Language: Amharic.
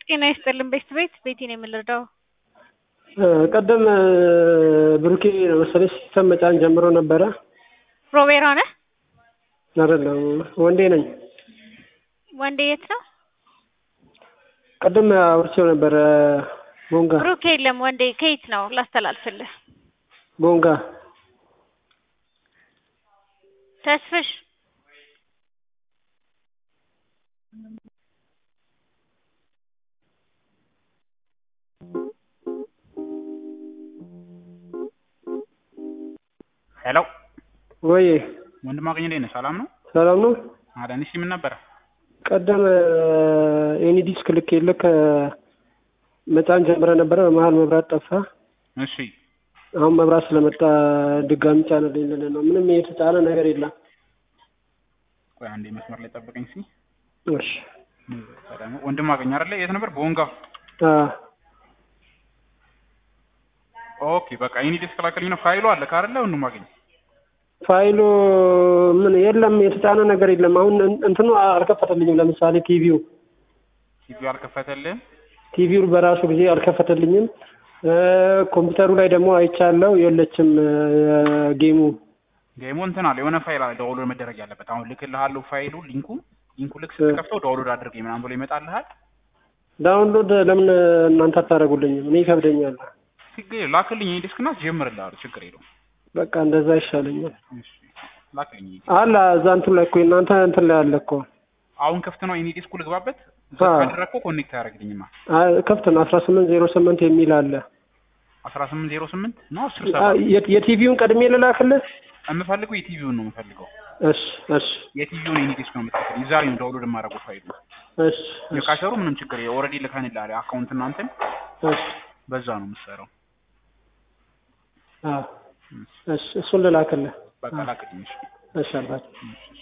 ጤና ይስጥልን ቤት ቤት ቤቴን የምንረዳው ቀደም ብሩኬ መሰለኝ ሲስተም መጫን ጀምሮ ነበረ። ሮቤራ ነህ? አይደለም ወንዴ ነኝ። ወንዴ የት ነው? ቀደም አውርቼው ነበረ። ቦንጋ ብሩክ የለም። ወንዴ ከየት ነው? ላስተላልፍልህ። ቦንጋ ተስፍሽ ሄሎ ወይ ወንድም አገኘ እንዴት ነህ? ሰላም ነው? ሰላም ነው። አዳኒ እሺ፣ ምን ነበረ? ቀደም ኤኒ ዲስክ ልክ ልክ መጫን ጀምረ ነበረ። በመሀል መብራት ጠፋ። እሺ አሁን መብራት ስለመጣ ድጋሚ ጫነልኝ ልልህ ነው። ምንም የተጫነ ነገር የለም። ቆይ አንዴ መስመር ላይ ጠብቀኝ እስኪ። እሺ ደግሞ ወንድም አገኘ አይደለ? የት ነበር? ቦንጋ። አ ኦኬ በቃ ኤኒ ዲስክ ላከልኝ ነው። ፋይሉ አለ አይደለ? ወንድም አገኘ ፋይሉ ምን የለም፣ የተጫነ ነገር የለም። አሁን እንትኑ አልከፈተልኝም። ለምሳሌ ቲቪው ቲቪው አልከፈተልህም? ቲቪው በራሱ ጊዜ አልከፈተልኝም። ኮምፒውተሩ ላይ ደግሞ አይቻለው የለችም ጌሙ ጌሙ እንትን አለ የሆነ ፋይል አለ ዳውንሎድ መደረግ ያለበት። አሁን ልክልሃለሁ ፋይሉ ሊንኩ ሊንኩ ልክ ስትከፍተው ዳውንሎድ አድርገኝ ምናምን ብሎ ይመጣልሃል። ዳውንሎድ ለምን እናንተ አታደርጉልኝም? እኔ ይከብደኛል። ችግር የለውም ላክልኝ። ኤኒ ዲስክ እና ጀምርልሃለሁ። ችግር የለውም። በቃ እንደዛ ይሻለኛል። እሺ ላክልኝ። አለ እዛ እንትን ላይ እኮ እናንተ እንትን ላይ አለ እኮ አሁን ክፍት ነው ኤኒ ዲስኩ ልግባበት። አዎ። ካደረግኩ ኮኔክት አያደርግልኝማ። አይ፣ ክፍት ነው። አስራ ስምንት ዜሮ ስምንት የሚል አለ። አስራ ስምንት ዜሮ ስምንት ነው አስር አ፣ ሰባት የ- የቲቪውን ቀድሜ ልላክልህ? የምፈልገው የቲቪውን ነው የምፈልገው። እሺ እሺ የቲቪውን ኤኒ ዲስክ ነው የምትልክልኝ። ዛሬ ነው ዳውንሎድ የማደርገው ፋይሉ። እሺ እሺ የካሸሩ ምንም ችግር ኦልሬዲ ልከንልሃል አካውንት እናንተን እሺ በዛ ነው የምትሰራው። አዎ፣ እሺ እሱን ልላክልህ። በቃ ላክልኝ። እሺ። እሺ አልኳቸው። እሺ።